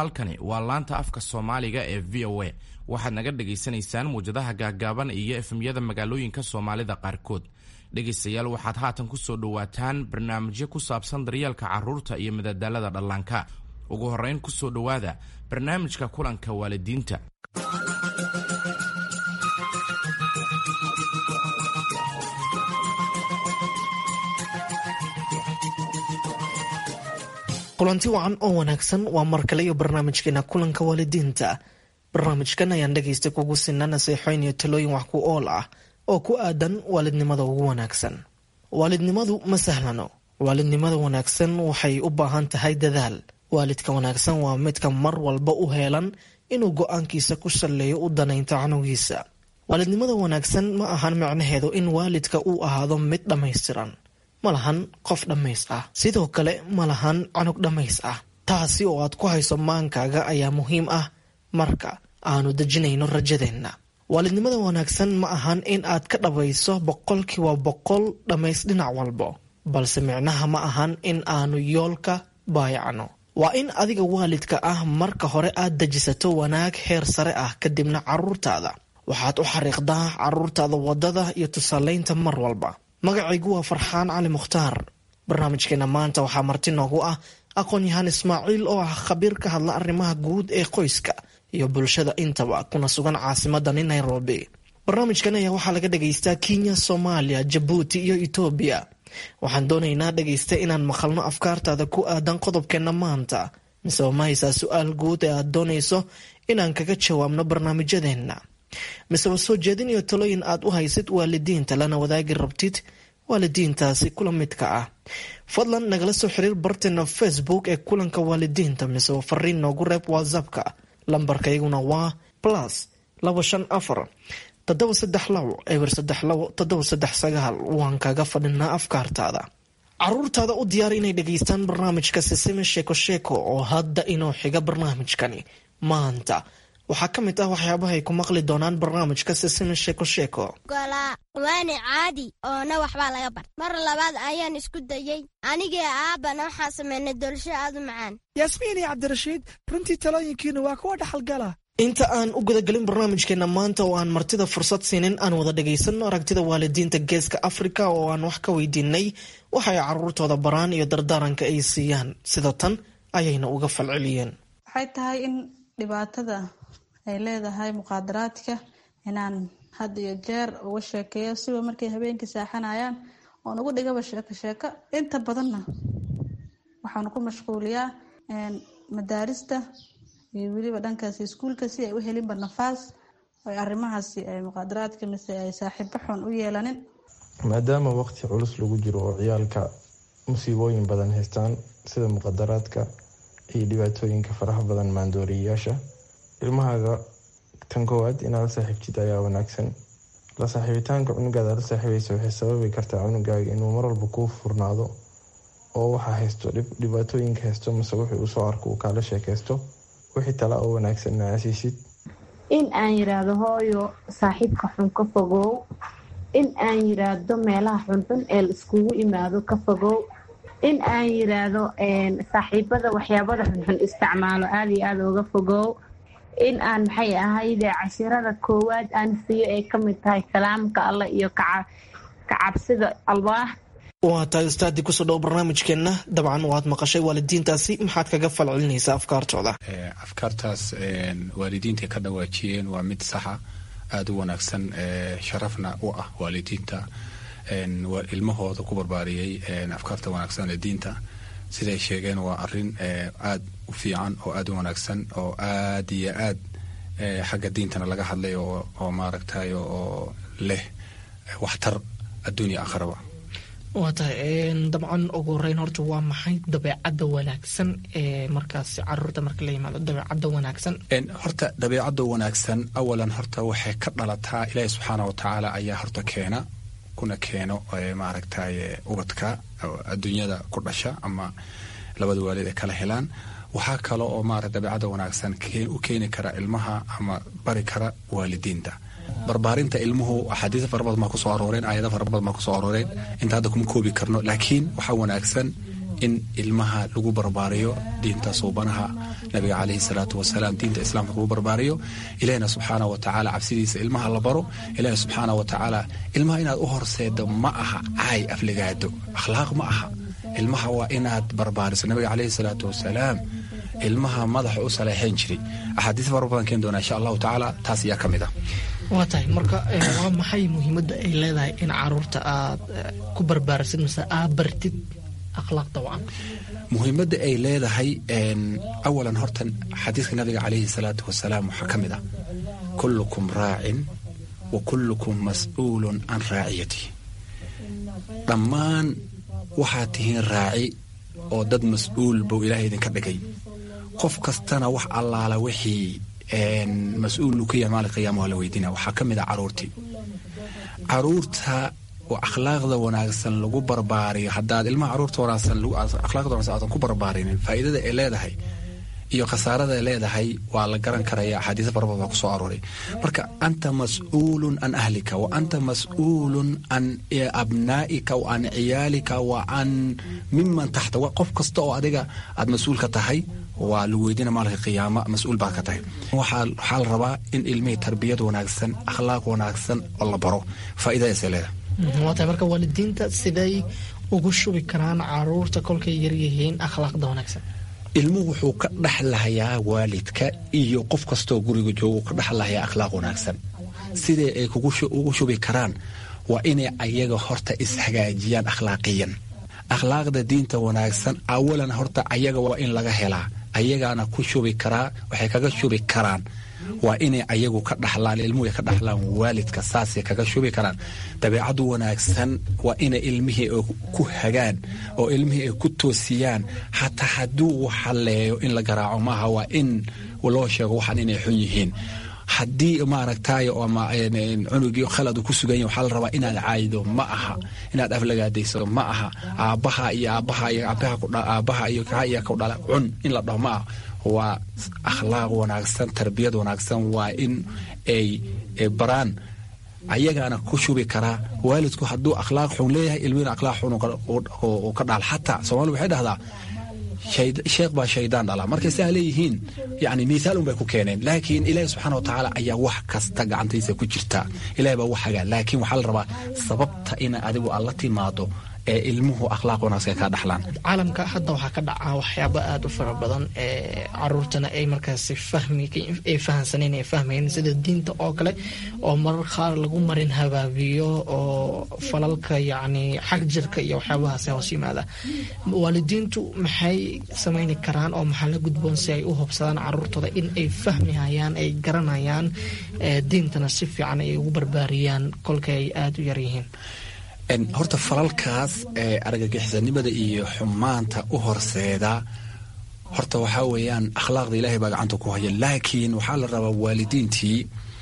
halkani waa laanta afka soomaaliga ee v o a waxaad naga dhagaysanaysaan muwjadaha gaagaaban iyo efemyada magaalooyinka soomaalida qaarkood dhegaystayaal waxaad haatan ku soo dhowaataan barnaamijyo ku saabsan daryeelka carruurta iyo madadaalada dhallaanka ugu horrayn ku soo dhowaada barnaamijka kulanka waalidiinta kulanti wacan oo wanaagsan waa mar kale iyo barnaamijkeena kulanka waalidiinta barnaamijkan ayaan dhegaysta kugu sinna naseexooyn iyo talooyin wax ku ool ah oo ku aadan waalidnimada ugu wanaagsan waalidnimadu ma sahlano waalidnimada wanaagsan waxay u baahan tahay dadaal waalidka wanaagsan waa midka mar walba u heelan inuu go-aankiisa ku salleeyo u danaynta canugiisa waalidnimada wanaagsan ma ahan micnaheedu in waalidka uu ahaado mid dhammaystiran ma lahan qof dhammays ah sidoo kale ma lahan canug dhammays ah taasi oo aad ku hayso maankaaga ayaa muhiim ah marka aanu dejinayno rajadeenna waalidnimada wanaagsan ma ahan in aad ka dhabayso boqolkiiba boqol dhammays dhinac walbo balse micnaha ma ahan in aanu yoolka baayacno waa in adiga waalidka ah marka hore aad dejisato wanaag heer sare ah kadibna caruurtaada waxaad u xariiqdaa caruurtaada waddada iyo tusaalaynta mar walba magacaygu waa farxaan cali mukhtaar barnaamijkeena maanta waxaa marti noogu ah aqoon-yahaan ismaaciil oo ah khabiir ka hadla arrimaha guud ee qoyska iyo bulshada intaba kuna sugan caasimadani nairobi barnaamijkan ayaa waxaa laga dhagaystaa kenya soomaaliya jabuuti iyo etoobiya waxaan doonaynaa dhagaysta inaan maqalno afkaartaada ku aadan qodobkeenna maanta miseba ma haysaa su-aal guud ee aad doonayso inaan kaga jawaabno barnaamijyadeenna miseba soo jeedin iyo talooyin aad u haysid waalidiinta lana wadaagi rabtid waalidiintaasi kula midka ah fadlan nagala soo xiriir barteena facebook ee kulanka waalidiinta miseba fariin noogu reeb whatsappka lambarkayguna waa plus laba shan afar toddoba saddex labo eber saddex labo toddoba saddex sagaal waan kaga fadhinaa afkaartaada caruurtaada u diyaar inay dhegaystaan barnaamijka sisime sheeko sheeko oo hadda inoo xiga barnaamijkani maanta waxaa ka mid ah waxyaabahay ku maqli doonaan barnaamijka sisime sheeko sheeko golaa waani caadi oona waxbaa laga bart mar labaad ayaan isku dayey anigii aabbana waxaan samaynay doolsho aad u macaan yaasmiin iyo cabdirashiid runtii talooyinkiinu waa kuwa dhaxalgala inta aan u gudagelin barnaamijkeena maanta oo aan martida fursad siinin aan wada dhagaysanno aragtida waalidiinta geeska afrika oo aan wax ka weydiinay waxay caruurtooda baraan iyo dardaaranka ay siiyaan sida tan ayayna uga falceliyeen waxay tahay in dhibaatada ay leedahay muqaadaraadka inaan had iyo jeer uga sheekeeyo siba markay habeenkii saaxanayaan oon ugu dhigaba sheeko sheeko inta badanna waxaan ku mashquuliyaa madaarista iyo weliba dhankaasi iskuulka si ay u helinba nafaas oy arrimahaasi ay muqaadaraadka mise ay saaxiibo xun u yeelanin maadaama waqti culus lagu jiro oo ciyaalka musiibooyin badan haystaan sida muqadaraadka iyo dhibaatooyinka faraha badan maandooriyayaasha ilmahaaga tan koowaad inaad la saaxiibtid ayaa wanaagsan la saaxiibitaanka cunugaada la saaxiibaysa waxay sababi kartaa cunugaaga inuu marwalba kuu furnaado oo waxaa haysto dhibaatooyinka haysto mase wuxuu usoo arko uu kaala sheekaysto wixii tala oo wanaagsan asiisid in aan yiraahdo hooyo saaxiibka xun ka fogow in aan yiraahdo meelaha xunxun ee la iskugu imaado ka fogow in aan yiraahdo saaxiibada waxyaabada xunxun isticmaalo aada iyo aada uga fogow in aan maxay ahayde cashirada koowaad aan siiyo ay ka mid tahay kalaamka allah iyo kacabsida allah waa tahay ustaadii kusoo dhow barnaamijkeenna dabcan waad maqashay waalidiintaasi maxaad kaga falcelinaysaa afkaartooda afkaartaas waalidiinta ka dhawaajiyeen waa mid saxa aada u wanaagsan sharafna u ah waalidiinta ilmahooda ku barbaariyey afkaarta wanaagsan ee diinta siday sheegeen waa arin aada u fiican oo aada u wanaagsan oo aad iyo aad xagga diintana laga hadlay oo maaragtay oo leh waxtar adduunya akhraba waa tahay dabcan ugu horeyn horta waa maxay dabeecadda wanaagsan ee markaas caruurta marka la yimaado dabeecadda wanaagsan horta dabeecadda wanaagsan awalan horta waxay ka dhalataa ilaahi subxaana watacaala ayaa horta keena kuna keeno maaragtay ubadka adduunyada ku dhasha ama labada waalid ay kala helaan waxaa kale oo maarata dabeecadda wanaagsan u keeni kara ilmaha ama bari kara waalidiinta barbaarinta ilmuhu axaadiis fara badan baa kusoo arooreen aayado fara badan baa kusoo arooreen inta hadda kuma koobi karno laakiin waxaa wanaagsan in ilmaha lagu barbaariyo diinta suubanaha nabiga caleyhi salaatu wasalaam diinta islaamka lagu barbaariyo ilahina subxaana wa tacaala cabsidiisa ilmaha la baro ilahi subxaana wa tacaala ilmaha inaad u horseedo ma aha caay afligaado akhlaaq ma aha ilmaha waa inaad barbaariso nabiga caleyhi salaatu wasalaam ilmaha madaxa u saleexayn jiray axaadiis fara badan keen doonaa insha allahu tacaala taas ayaa ka mid ah waa tahay marka waa maxay muhiimadda ay leedahay in caruurta aad ku barbaarisid mise aad bartid akhlaaqda wacan muhiimadda ay leedahay awalan hortan xadiiska nabiga caleyhi salaatu wasalaam waxaa ka mid ah kullukum raacin wa kullukum mas'uulun can raaciyati dhammaan waxaad tihiin raaci oo dad mas-uul buu ilaahay idinka dhigay qof kastana wax allaala wixii mas-uul uu ka yahay maalin qiyaama waa la weydiina waxaa ka mid ah caruurtii caruurta oo akhlaaqda wanaagsan lagu barbaariyo haddaad ilmaha caruurta wanaagsan akhlaaqda wanaagsan aadan ku barbaarinin faa'iidada ay leedahay iyo khasaarada ay leedahay waa la garan karaya axaadiis farabad baa kusoo arooray marka anta mas-uulun can ahlika wa anta mas-uulun can abnaa'ika wa can ciyaalika wa can miman taxta qof kasta oo adiga aad mas-uul ka tahay waa lagu weydiina maalinka qiyaama mas-uul baad ka tahay waxaa la rabaa in ilmihii tarbiyad wanaagsan akhlaaq wanaagsan oo la baro faa'iidadaasay leedahay waa tahay marka waalidiinta siday ugu shubi karaan caruurta kolkay yaryihiin akhlaaqda wanaagsan ilmuhu wuxuu ka dhexlahayaa waalidka iyo qof kastoo guriga jooga ka dhexlahayaa akhlaaq wanaagsan sidee ay ugu shubi karaan waa inay ayaga horta ishagaajiyaan akhlaaqiyan akhlaaqda diinta wanaagsan awalan horta ayaga waa in laga helaa ayagaana ku shubi karaa waxay kaga shubi karaan waa inay ayagu ka dhaxlaan ilmuhu ay ka dhaxlaan waalidka saasay kaga shubi karaan dabeecadu wanaagsan waa inay ilmihii ku hagaan oo ilmihii ay ku toosiyaan xataa hadduu uu xalleeyo in la garaaco maaha waa in loo sheego waxaan inay xun yihiin haddii maaragtay ama cunugii khalad ku sugan yahy waxaa la rabaa inaad caayido ma aha inaad aflagaadayso ma aha aabbaha iyo aabbaha iyo aabbaha iyo kaa iyo ku dhala cun in la dhaho ma aha waa akhlaaq wanaagsan tarbiyad wanaagsan waa in ay baraan ayagaana ku shubi karaa waalidku hadduu akhlaaq xun leeyahay ilmina akhlaaq xun uu ka dhaal xataa soomaalida waxay dhahdaa sheekh baa shaydaan dhala markay saa leeyihiin yani miihaal un bay ku keeneen laakiin ilaahi subxaana watacaala ayaa wax kasta gacantiisa ku jirta ilahi baa wax hagaa laakiin waxaa la rabaa sababta ina adigu aad la timaado ee ilmuhu akhlaaq wanaagsan ka dhaxlaan caalamka hadda waxaa ka dhacaa waxyaabo aada u fara badan ee caruurtana ay markaasi fahmi ay fahansaneen ay fahmayeen sida diinta oo kale oo marar qaar lagu marin habaabiyo oo falalka yacni xag jirka iyo waxyaabahaasi hoos yimaada waalidiintu maxay samayni karaan oo maxaa la gudboon si ay u hubsadaan caruurtooda in ay fahmihayaan ay garanayaan diintana si fiican ay ugu barbaariyaan kolka ay aada u yaryihiin horta falalkaas ee argagixisanimada iyo xumaanta u horseeda horta waxaa weeyaan akhlaaqda ilaahay baa gacanta ku haya laakiin waxaa la rabaa waalidiintii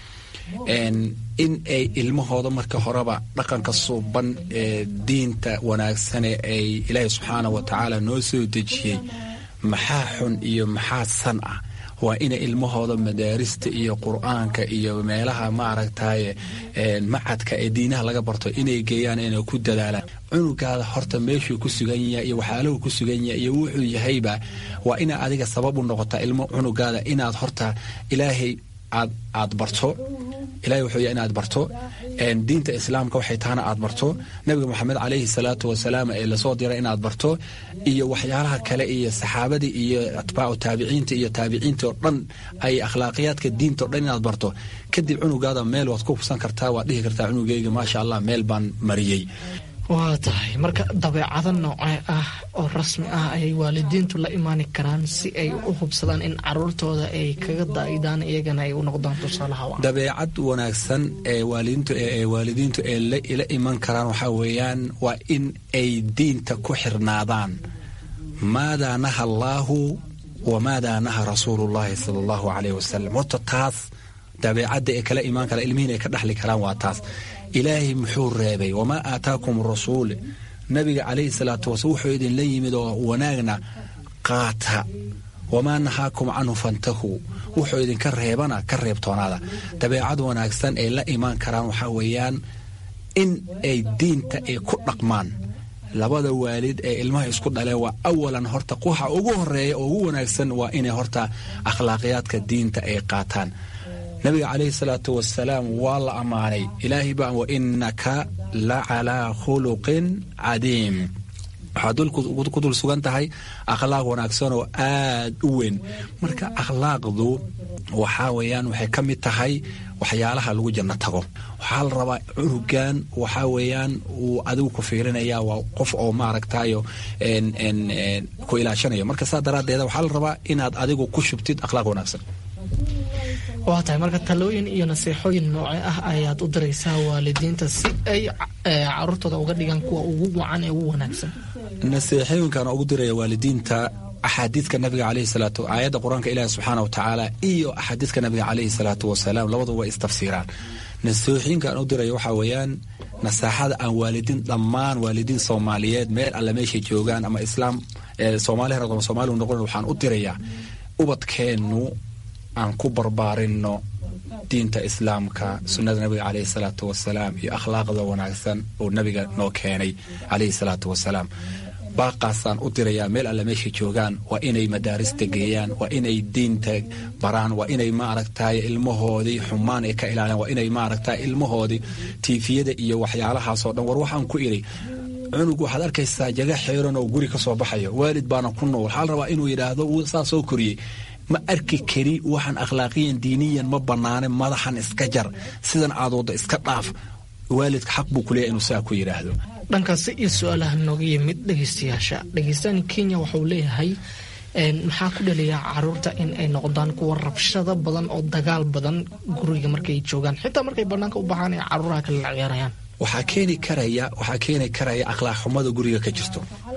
in ay ilmahooda marka horeba dhaqanka suuban ee diinta wanaagsane ay ilaahay subxaana wa tacaala noo soo dejiyey maxaa xun iyo maxaa san ah waa inay ilmahooda madaarista iyo qur-aanka iyo meelaha maaragtaye macadka ee diinaha laga barto inay geeyaan inay ku dadaalaan cunugaada horta meeshuu ku sugan yahay iyo waxyaalahu ku sugan yahay iyo wuxuu yahayba waa inaa adiga sabab u noqotaa ilmo cunugaada inaad horta ilaahay aad aad barto ilahay wuxuu yahay inaad barto diinta islaamka waxay tahana aad barto nabiga moxamed calayhi salaatu wasalaam ee lasoo diray inaad barto iyo waxyaalaha kale iyo saxaabadii iyo atbaacu taabiciinta iyo taabiciinta oo dhan ay akhlaaqiyaadka diinta o dhan inaad barto kadib cunugaada meel waad ku hubsan kartaa waad dhihi kartaa cunugeyga maasha allah meel baan mariyey waa tahay marka dabeecado noocee ah oo rasmi ah ayay waalidiintu la imaani karaan si ay u hubsadaan in caruurtooda ay kaga daa'idaan iyagana ay u noqdaan tusaalaha wacan dabeecad wanaagsan ee waalidiintu ee waalidiintu ee la iman karaan waxaa weeyaan waa in ay diinta ku xirnaadaan maadaa naha allaahu wamaadaa naha rasuulullahi sala allahu caleyh wasalam horta taas dabeecadda ee kala imaan kara ilmihiin ay ka dhexli karaan waa taas ilaahay muxuu reebay wamaa aataakum rasuul nabiga calayhi salaatu wasala wuxuu idinla yimid oo wanaagna qaata wamaa nahaakum canhu fantahuu wuxuu idinka reebana ka reebtoonaada dabeecad wanaagsan ay la imaan karaan waxaa weeyaan in ay diinta ay ku dhaqmaan labada waalid ee ilmaha isku dhaleen waa awalan horta waxa ugu horeeya oo ugu wanaagsan waa inay horta akhlaaqiyaadka diinta ay qaataan nabiga calayhi salaatu wasalaam waa la ammaanay ilaahay baa wa innaka la calaa khuluqin cadiim waxaad ku dul sugan tahay akhlaaq wanaagsan oo aad u weyn marka akhlaaqdu waxaa weeyaan waxay ka mid tahay waxyaalaha lagu janno tago waxaa la rabaa cunugan waxaa weeyaan uu adigu ku fiirinaya waa qof oo maaragtayo ku ilaashanayo marka saa daraaddeeda waxaa la rabaa inaad adigu ku shubtid akhlaaq wanaagsan waa tahay marka talooyin iyo naseexooyin nooce ah ayaad u diraysaa waalidiinta si ay caruurtooda uga dhigaan kuwa ugu wacan ee ugu wanaagsan naseexooyinkan ugu diraya waalidiinta axaadiidka nabiga caleyhi salaatu aayadda qur-aanka ilaahi subxaana wa tacaala iyo axaadiidka nabiga caleyhi salaatu wasalaam labadu way istafsiiraan naseexooyinka aan u diraya waxaa weeyaan nasaaxada aan waalidiin dhammaan waalidiin soomaaliyeed meel alle meeshay joogaan ama islaam soomaali rab ama soomaaligu noqon waxaan u dirayaa ubadkeennu aan ku barbaarinno diinta islaamka sunnada nabiga caleyhi salaatu wasalaam iyo akhlaaqda wanaagsan oo nabiga noo keenay caleyhi salaatu wasalaam baaqaasaan u dirayaa meel alle meeshay joogaan waa inay madaarista geeyaan waa inay diinta baraan waa inay maaragtay ilmahoodii xumaan ay ka ilaaliyaan waa inay maaragtay ilmahoodii tiifiyada iyo waxyaalahaasoo dhan war waxaan ku idhi cunug waxaad arkaysaa jaga xeeran oo guri ka soo baxayo waalid baana ku nool waxaa la rabaa inuu yidhaahdo saa soo koriyey ma arki kari waxaan akhlaaqiyan diiniyan ma banaane madaxan iska jar sidan aad waddo iska dhaaf waalidka xaq buu kuleeyahy inuu saa ku yidhaahdo dhankaasi iyo su-aalaha nooga yimid dhegeystayaasha dhegeystaan kenya waxauu leeyahay maxaa ku dhaliyaa caruurta in ay noqdaan kuwa rabshado badan oo dagaal badan guriga markay joogaan xitaa markay banaanka u baxaan ay caruuraha kale la ciyaarayaan waxaa keeni karaya waxaa keeni karaya akhlaaq xumada guriga ka jirto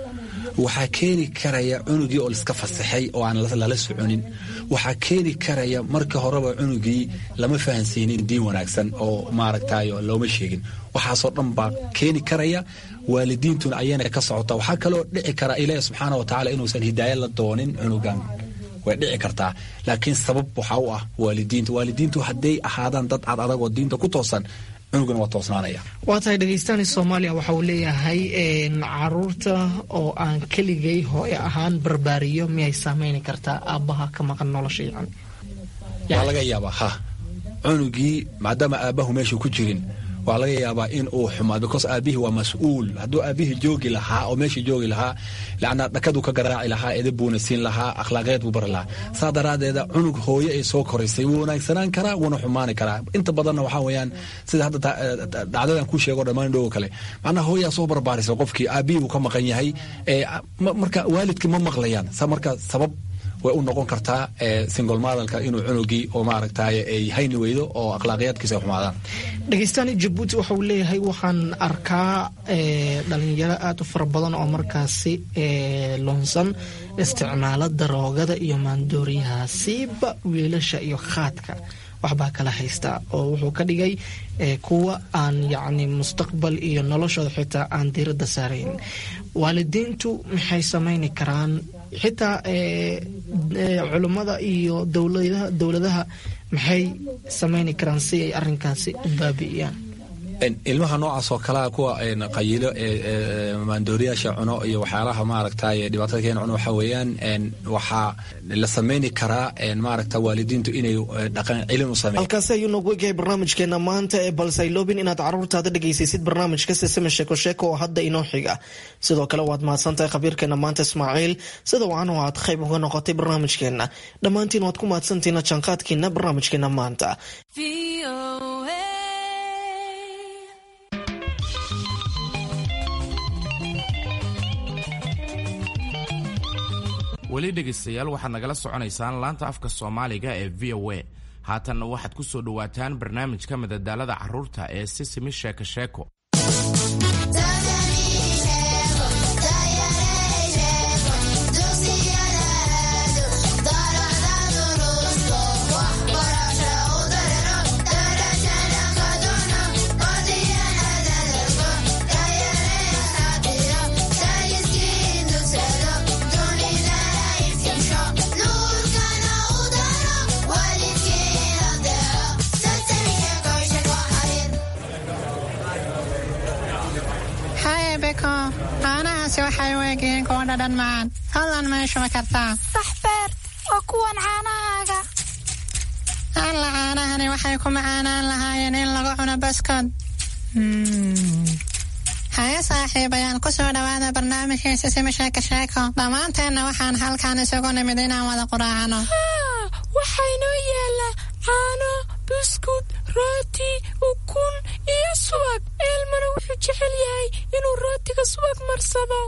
waxaa keeni karaya cunugii oo laiska fasaxay oo aan lala soconin waxaa keeni karaya marka horeba cunugii lama fahansiinin diin wanaagsan oo maaragtayo looma sheegin waxaasoo dhan baa keeni karaya waalidiintuna ayana ka socota waxaa kaloo dhici kara ilaahi subxaana wa tacala inuusan hidaaya la doonin cunugan way dhici kartaa laakiin sabab waxaa u ah waalidiinta waalidiintu hadday ahaadaan dad cad adag oo diinta ku toosan cunugana waa toosnaanaya waa tahay dhegeystaani soomaaliya waxa uu leeyahay caruurta oo aan keligay hooye ahaan barbaariyo miyay saameyni kartaa aabbaha ka maqan nolosha yacan waa laga yaabaa ha cunugii maadaama aabbahu meesha ku jirin waa laga yaabaa in uu xumaad because aabihii waa mas-uul hadduu aabihii joogi lahaa oo meeshii joogi lahaa lacna dhakaduu ka garaaci lahaa edab buuna siin lahaa akhlaaqeed buu bari lahaa saa daraaddeeda cunug hooye ay soo koraysay wuu wanaagsanaan karaa wuuna xumaani karaa inta badanna waxaa weeyaan sida hadda dhacdadan kuu sheego dhammaan dhowo kale macnaha hooyaa soo barbaarisa qofkii aabihii buu ka maqan yahay marka waalidkii ma maqlayaan sa marka sabab way u noqon kartaa singol madalka inuu cunugii oo maaragtay ay hayni weydo oo akhlaaqiyaadkiisa ay xumaadaan dhegeystaani jabuuti waxa uu leeyahay waxaan arkaa dhalinyaro aada u fara badan oo markaasi loonsan isticmaalo daroogada iyo maandooriyaha siiba wiilasha iyo khaadka waxbaa kala haysta oo wuxuu ka dhigay kuwa aan yacni mustaqbal iyo noloshooda xitaa aan diiradda saarayn waalidiintu maxay samayni karaan xitaa culummada iyo dowladaha maxay samayni karaan si ay arinkaasi u baabi'iyaan ilmaha noocaas oo kalea kuwa qayilo maandooriyaasha cuno iyo waxyaalaha maaragtay dhibaatada keena cuno waxaa weeyaan waxaa la sameyni karaa maaragta waalidiintu inay dhaqan celin u sameeyaan halkaasi ayuu noogu egyahay barnaamijkeena maanta ee balse ay loobin inaad caruurtaada dhegaysasid barnaamijka sesame sheeko sheeko oo hadda inoo xiga sidoo kale waad mahadsantahay khabiirkeena maanta ismaaciil sida wacan oo aad qayb uga noqotay barnaamijkeena dhammaantiin waad ku mahadsantihiina janqaadkiina barnaamijkeena maanta weli dhegaystayaal waxaad nagala soconaysaan laanta afka soomaaliga ee v o a haatanna waxaad ku soo dhowaataan barnaamijka madadaalada carruurta ee sisimi sheeko sheeko caanahaasi waxay u egyihiin kuwa dhadhan macaan fadlan ma shubi kartaa sax beert waa kuwan caanahaaga alla caanahani waxay ku macaanaan lahaayeen in lagu cuno baskod haye saaxiibayaal ku soo dhowaada barnaamijkiisa sima sheeko sheeko dhammaanteenna waxaan halkan isugu nimid inaan wada quraacano waxaa inoo yaala caano buskud rooti ukun iyo subag eelmana wuxuu jecel yahay inuu rootiga subag marsado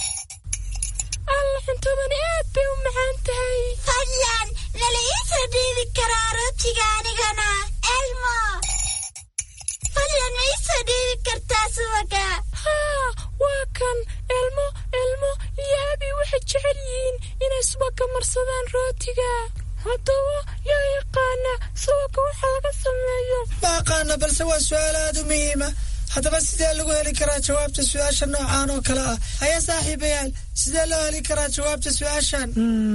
alla cuntadani aad bay u macaan tahay fadlan nala ii soo dhiibi karaa rootiga anigana elmo fadlan ma ii soo dhiibi kartaa subaga haa waa kan elmo elmo iyo abi waxay jecel yihiin inay subaga marsadaan rootiga haddaba yaa yaqaana subaga waxa laga sameeyo ma aqaana balse waa su-aal aada u muhiima haddaba sidee lagu heli karaa jawaabta su-aasha noocaan oo kale ah haya saaxiibayaal sidee loo heli karaa jawaabta su-aashan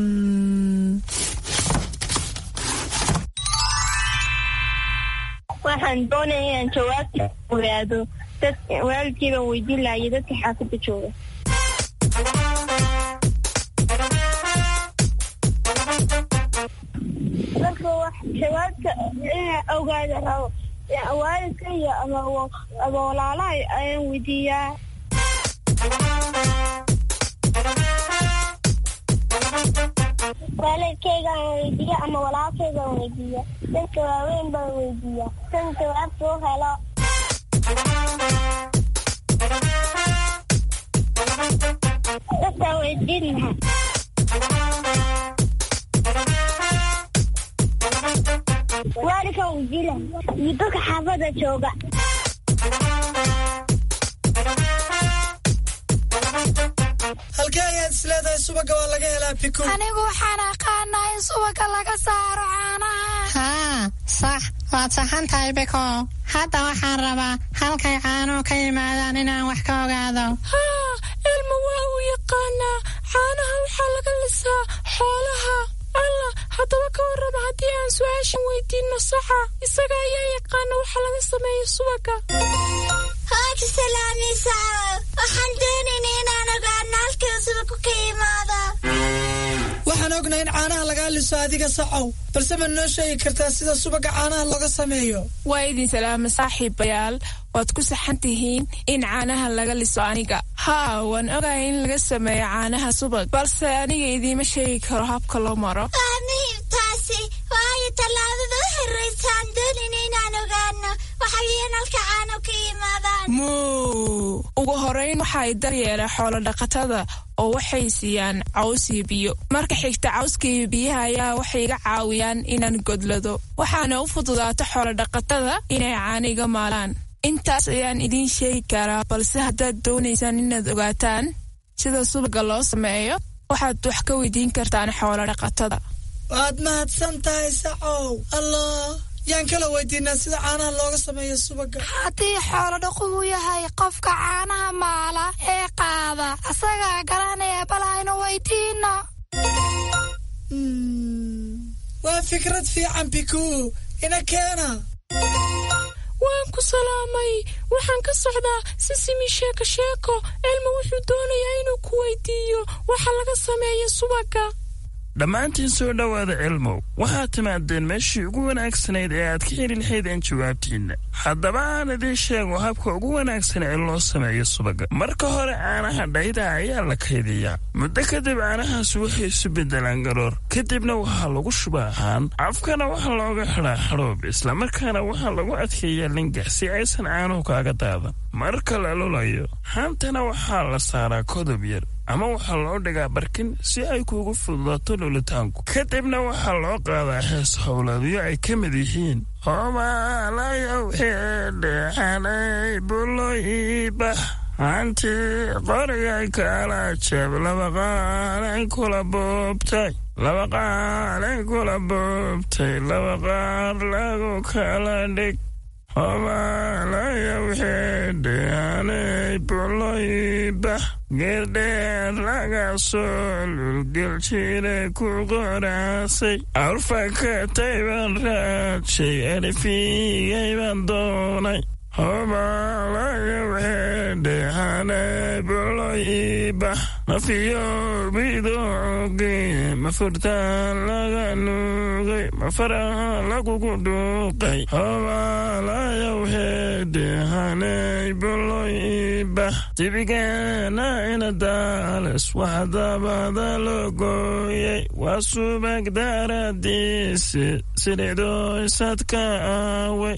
waxaan doonaya inaan jawaabta ogaado dad waalidkii baan weydiin lahaya dadka xaafadda jooga marka wax jawaabta inaan ogaado rabo waalidka iyo ama walaalaha ayaan weydiiyaa waalidkaygaan weydiiya ama walaalkaygaan weydiiya dadka waaweyn baan weydiiya san jawaabta u helo dadkaan weydiin lahaa waalidkaan weydiin lahaa iyo dadka xaafada jooga halkee ayaad isleedahay subaga waa laga helaa biko anigu waxaan aqaanaa in subaga laga saaro caanaha haa sax waad saxan tahay biko hadda waxaan rabaa halkay caanuhu ka yimaadaan inaan wax ka ogaado haa elma waa uu yaqaanaa caanaha waxaa laga lisaa xoolaha alla haddaba ka warrama haddii aan su-aashan weydiinno saxa isaga ayaa yaqaana waxa laga sameeya subaga hooji salaamiisa waxaan doonayna inaan ogaano halkii subagu ka yimaado waxaan ognahay in caanaha lagaa liso adiga saxow balse ma noo sheegi kartaa sida subaga caanaha looga sameeyo waa idin salaama saaxiibayaal waad ku saxan tihiin in caanaha laga liso aniga haa waan ogahay in laga sameeyo caanaha subag balse aniga idiima sheegi karo habka loo maro waa muhiim taasi waayo tallaabada u horraysaan doonayna inaan ogaano waxaweeyaan halka caano ka yimaadaan muu ugu horeyn waxay daryeela xoolo dhaqatada oo waxay siiyaan caws iyo biyo marka xigta cawska iyo biyaha ayaa waxay iga caawiyaan inaan godlado waxaana u fududaato xoolo dhaqatada inay caaniga maalaan intaas ayaan idiin sheegi karaa balse haddaad doonaysaan inaad ogaataan sida subaga loo sameeyo waxaad wax ka weydiin kartaan xoolo dhaqatada waad mahadsan tahay sacow allah yaan kala weydiinaa sida caanaha looga sameeyo subaga haddii xoolo dhaqu uu yahay qofka caanaha maala ee qaada asagaa garanaya bal aynu weydiino waa fikrad fiican bikuu ina keena waan ku salaamay waxaan ka socdaa sisimi sheeko sheeko elma wuxuu doonayaa inuu ku weydiiyo waxa laga sameeya subaga dhammaantiin soo dhowaada cilmow waxaad timaadeen meeshii ugu wanaagsanayd ee aad ka heli lahaydeen jawaabtiinna haddaba aan idiin sheego habka ugu wanaagsan ee loo sameeyo subaga marka hore caanaha dhayda ayaa la kaydiyaa muddo kadib caanahaas waxay isu beddelaan garoor kadibna waxaa lagu shubaa haan afkana waxaa looga xidhaa xadhoob islamarkaana waxaa lagu adkeeyaa lingax si aysan caanuhu kaaga daadan marka la lulayo haantana waxaa la saaraa kodob yar ama waxaa loo dhigaa barkin si ay kuugu fududaato lulitaanku kadibna waxaa loo qaadaa hees howlaadyo ay ka mid yihiin homaalayow xeedheexanay buloyibax hanti qorigay kala jab laba qaalay kula boobtay laba qaalay kula boobtay laba qaar lagu kala dhig homaalayow xeedheexanay buloyibax geerdheer laga soo lulgeljire ku qoraasay awrfakatay baan raadshay alifigay baan doonay hobalayaweedehane mafiyo bidooge mafurtaan laga nuugay mafaraha lagugu dhuuqay hobalayawheedehane boloiba jibigeena inadaales waxdabada loo gooyay waa subag daradiisi sidhidoysadka aaway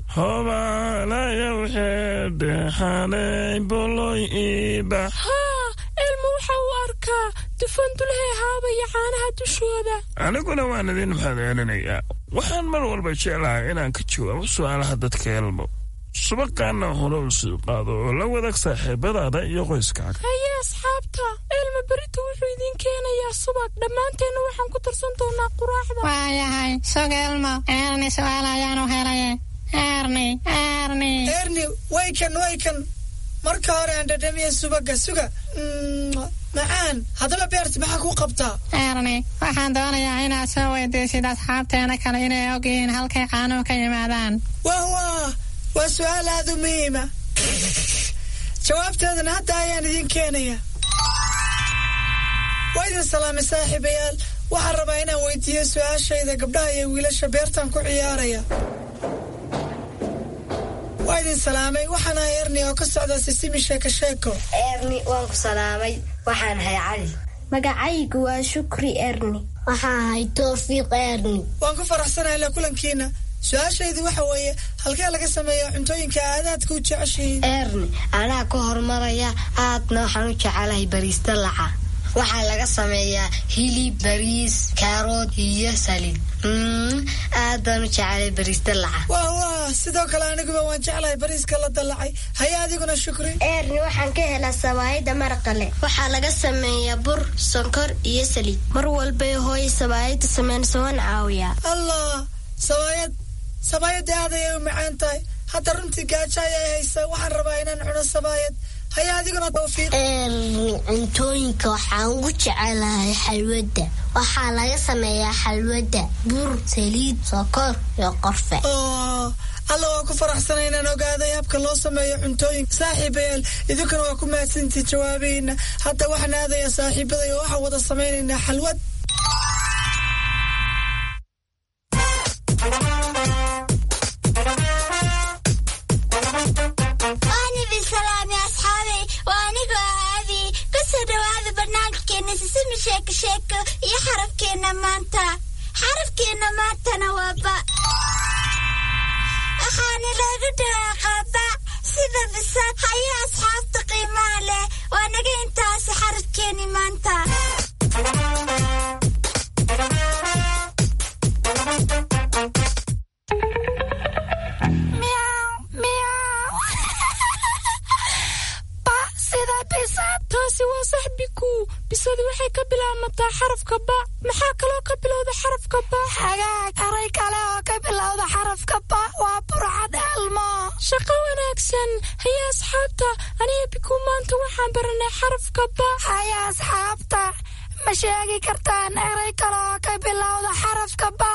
hobalayawheedehane boloiba ilmu waxa uu arkaa dufan dulhay haabaya caanaha dushooda aniguna waan idin mahadcelinayaa waxaan mar walba jeclahay inaan ka jawaabo su'aalaha dadka elmo subaqaana hore u sii qaado oo la wadaag saaxiibadaada iyo qoyskaaga haye asxaabta ilma berita wuxuu idiin keenayaa subag dhammaanteenna waxaan ku tarsan doonaa quraacda waayahay sug elmo erni su'aal ayaanu helaye erni erni erni waykan waykan marka hore aan dhadhamiya subaga suga macaan haddaba beerti maxaa ku qabtaa erni waxaan doonayaa inaad soo weydiisid asxaabteena kale inay og yihiin halkay caanuhu ka yimaadaan wah wah waa su-aal aada u muhiima jawaabteedana hadda ayaan idiin keenaya waa idin salaamay saaxiibayaal waxaan rabaa inaan weydiiyo su-aashayda gabdhaha iyo wiilasha beertan ku ciyaaraya waa idin salaamay waxaan ahay erni oo ka socda sisimi sheeko sheeko erni waan ku salaamay waxaan ahay cali magacaygu waa shukri erni waxaan ahay toofiiq erni waan ku faraxsanahay la kulankiina su-aashaydu waxa weeye halkee laga sameeya cuntooyinka aadaadka u jeceshihiin erni anaa ka horumaraya aadna waxaan u jecelahay bariista laca waxaa laga sameeyaa hilib bariis kaarood iyo saliid aad baan u jecelay bariista laca wah wah sidoo kale aniguba waan jeclahay bariiska la dallacay haya adiguna shukri erni waxaan ka helaa sabaayada maraqale waxaa laga sameeyaa bur sonkor iyo saliid mar walbay hooya sabaayada sameynaysa waan caawiyaa allah sabaayad sabaayadda aad ayay u macaan tahay hadda runtii gaajo ayay haysa waxaan rabaa inaan cuno sabaayad haya adiguna tawfiiq cuntooyinka waxaan ugu jecelahay xalwada waxaa laga sameeyaa xalwada bur saliid sokor iyo qorfe alla waa ku faraxsanay inaan ogaaday habka loo sameeyo cuntooyinka saaxiibayaal idinkuna waa ku mahadsantii jawaabihiina hadda waxaan aadayaa saaxiibaday oo waxaan wada samaynaynaa xalwad sheeko sheeko iyo xarafkeenna maanta xarafkeenna maantana waa ba waxaana loogu dhawaaqaa ba sida bisad haya asxaabta qiimaha leh waa naga intaasi xarafkeeni maanta taasi waa saxbiku bisadu waxay ka bilaabmataa xarafka ba maxaa kaloo ka bilowda xarafka ba xagaag aray kale oo ka bilowda xarafka ba waa burcad elmo shaqo wanaagsan haya asxaabta aniga biku maanta waxaan baranay xarafka ba haya asxaabta ma sheegi kartaan eray kale oo ka bilowda xarafka ba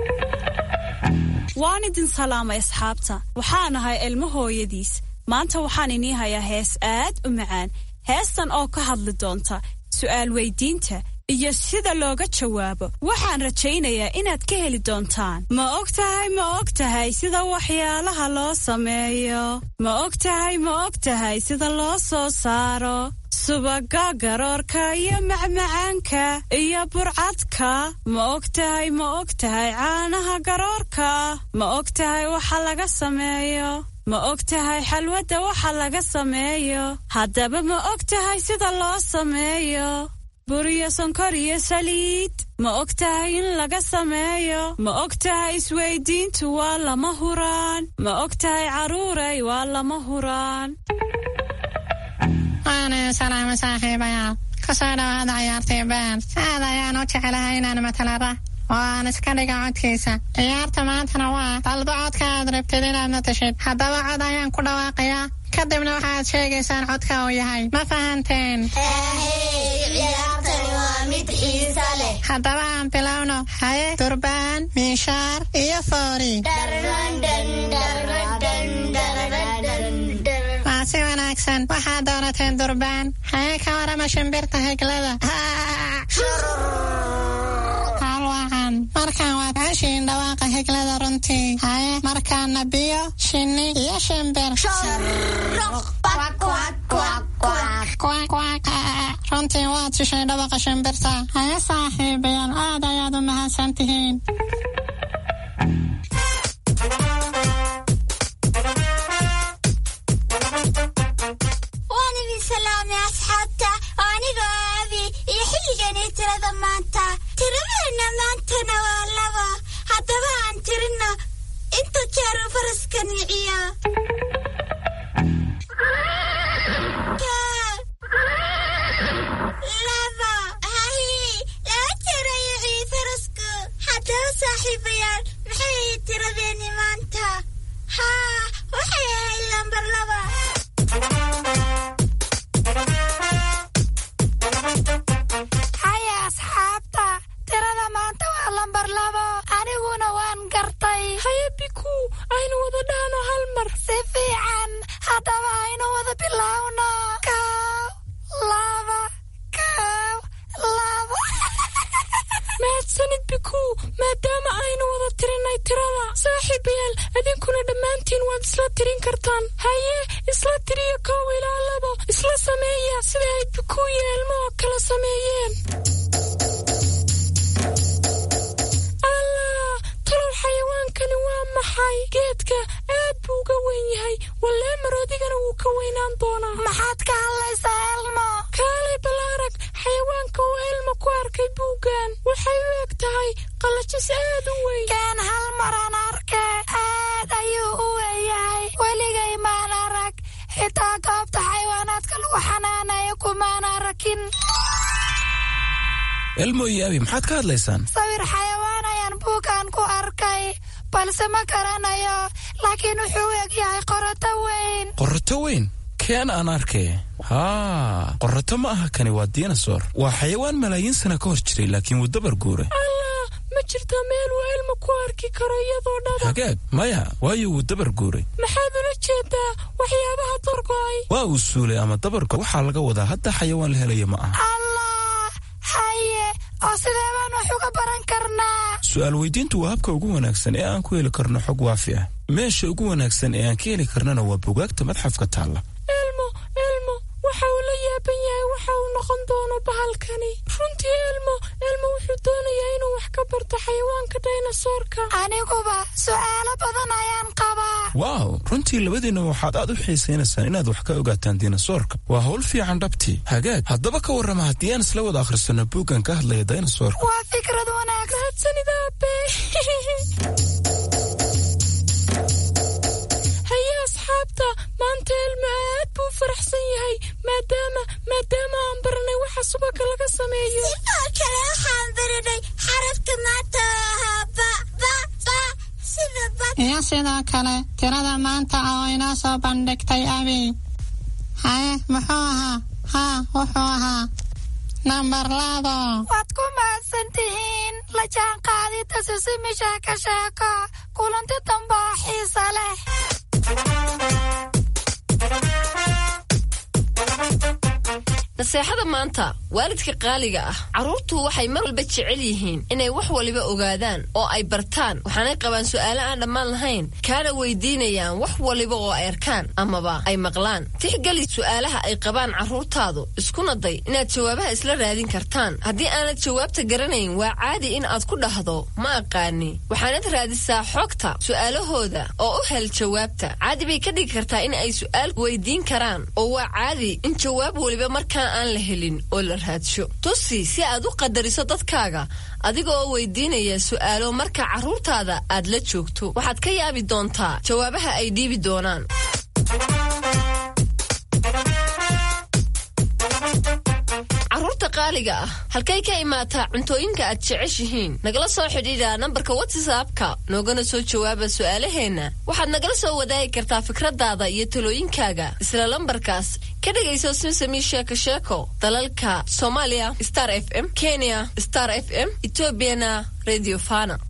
waan idin salaamay asxaabta waxaan ahay ilmo hooyadiis maanta waxaan inii hayaa hees aad u macaan heestan oo ka hadli doonta su'aal weydiinta iyo sida looga jawaabo waxaan rajaynayaa inaad ka heli doontaan ma og tahay ma og tahay sida waxyaalaha loo sameeyo ma og tahay ma og tahay sida loo soo saaro subaga garoorka iyo macmacaanka iyo burcadka ma og tahay ma og tahay caanaha garoorka ma og tahay waxa laga sameeyo ma og tahay xalwadda waxa laga sameeyo haddaba ma og tahay sida loo sameeyo buriyo sonkor iyo saliid ma og tahay in laga sameeyo ma og tahay isweydiintu waa lama huraan ma og tahay carruuray waa lama huraan waana salaama saaxiibayaal kasoo dhawaada ciyaartii beer aad ayaan u jecelahay inaan matalara oo aan iska dhiga codkiisa ciyaarta maantana waa dalba codka aad rabtid inaad matashid haddaba cod ayaan ku dhawaaqayaa kadibna waxaad sheegaysaan codka uu yahay ma fahanteen haddaba aan bilowno haye durbaan miishaar iyo foori wanaagsan waxaad doorateen durbaan haye ka warama shimbirta heglada halwacan markaan waad heshiin dhawaaqa heglada runtii haye markaana biyo shinni iyo shimbir runtii waad shishay dhawaqa shimbirta haye saaxiibayaal aad ayaad u mahadsan tihiin waan idin salaamay asxaabta anigoo aabi iyo xilliganii tirada maanta tiradeenna maantana waa laba haddaba aan tirinno inta jeer uu faraska niciyo laba hahi laba jeer ayuu ciyi farasku haddaba saaxiibayaal maxay ahayd tiradeenni maanta haa waxay ahayd lambar laba haya asxaabta tirada maanta waa lambar labo aniguna waan gartay haya biku aynu wada dhahno hal mar si fiican haddaba aynu wada bilowno kow laba kow laba mahadsanid biku maadaama aynu wada tirinay tirada saaxiibayaal idinkuna dhammaantiin waad isla tirin kartaan haye isla tiriya kow ilaa labo isla sameeya sida ay biku iyo elmo oo kala sameeyeen allah talow xayawaankani waa maxay geedka aad buu uga weyn yahay wallee maroodigana wuu ka weynaan doonaa maxaad ka hadlaysaa elmo kaalay ballaarag xayawaanka oo elmo ku arkay buuggan waxay u eg tahay qalajis aad u weyn kaan hal maraan arke aad ayuu u weeyahay weligay maan arag xitaa goobta xayawaanaadka lagu xanaanayo kumaan arakin elmo iyo abi maxaad ka hadlaysaan sawir xayawaan ayaan buuggan ku arkay balse ma garanayo laakiin wuxuu u eg yahay qoroto weyn qorrato weyn keen aan arkay haa qorrato ma aha kani waa dinosaur waa xayawaan malaayiin sana ka hor jiray laakiin wuu dabar guuray allah ma jirta meel uu elmo ku arki karo iyadoo dhaba hagaag maya waayo wuu dabar guuray maxaad ula jeedaa waxyaabaha dorgo'ay waa uu suulay ama dabarka waxaa laga wadaa hadda xayawaan la helaya ma aha allah haye oo sidee baan wax uga baran karnaa su'aal weydiintu waa habka ugu wanaagsan ee aan ku heli karno xog waafi ah meesha ugu wanaagsan ee aan ka heli karnana waa bugaagta madxafka taalla elmo elmo waxa uu la yaaban yahay waxa uu noqon doono bahalkani runtii elmo elmo wuxuu doonayaa inuu wax ka barto xayawaanka daynasoorka aniguba su'aalo badan ayaan qabaa waaw runtii labadiinna waxaad aad u xiisaynaysaan inaad wax ka ogaataan dinosoorka waa hawl fiican dhabtii hagaag haddaba ka warrama haddii aan isla wada akhrisanno buuggan ka hadlaya dinosoorka waa fikrad wanaagsan mahadsanid aabe haye asxaabta maanta elmo aad buu u faraxsan yahay maadaama maadaama aan baranay waxa subaka laga sameeyo sidoo kale waxaan baranay xarafka maanta oo ahaa ba ba ba sida bad iyo sidoo kale tirada maanta oo inoo soo bandhigtay abi haye muxuu ahaa haa wuxuu ahaa nambar labo waad ku mahadsan tihiin la jaanqaadida sisimisha ka sheeko kulanti dambe oo xiisa leh naseexada maanta waalidka qaaliga ah carruurtu waxay mar walba jecel yihiin inay wax waliba ogaadaan oo ay bartaan waxaanay qabaan su'aalo aan dhammaan lahayn kaana weydiinayaan wax waliba oo ay arkaan amaba ay maqlaan tixgeli su'aalaha ay qabaan carruurtaadu iskuna day inaad jawaabaha isla raadin kartaan haddii aanad jawaabta garanayn waa caadi in aad ku dhahdo ma aqaani waxaanad raadisaa xogta su'aalahooda oo u hel jawaabta caadi bay ka dhigi kartaa in ay su'aal weydiin karaan oo waa caadi in jawaab waliba markaa aan la helin oo la raadsho tusi si aad u qadariso dadkaaga adiga oo weydiinaya su'aalo marka carruurtaada aad la joogto waxaad ka yaabi doontaa jawaabaha ay dhiibi doonaan carruurta qaaliga ah halkay ka imaataa cuntooyinka aad jeceshihiin nagala soo xidhiidha nambarka whatsappka noogana soo jawaaba su'aalaheenna waxaad nagala soo wadaagi kartaa fikradaada iyo talooyinkaaga isla lambarkaas ka dhegayso simsami sheeko sheeko dalalka soomaaliya star f m kenya star f m etoobiyana radio fana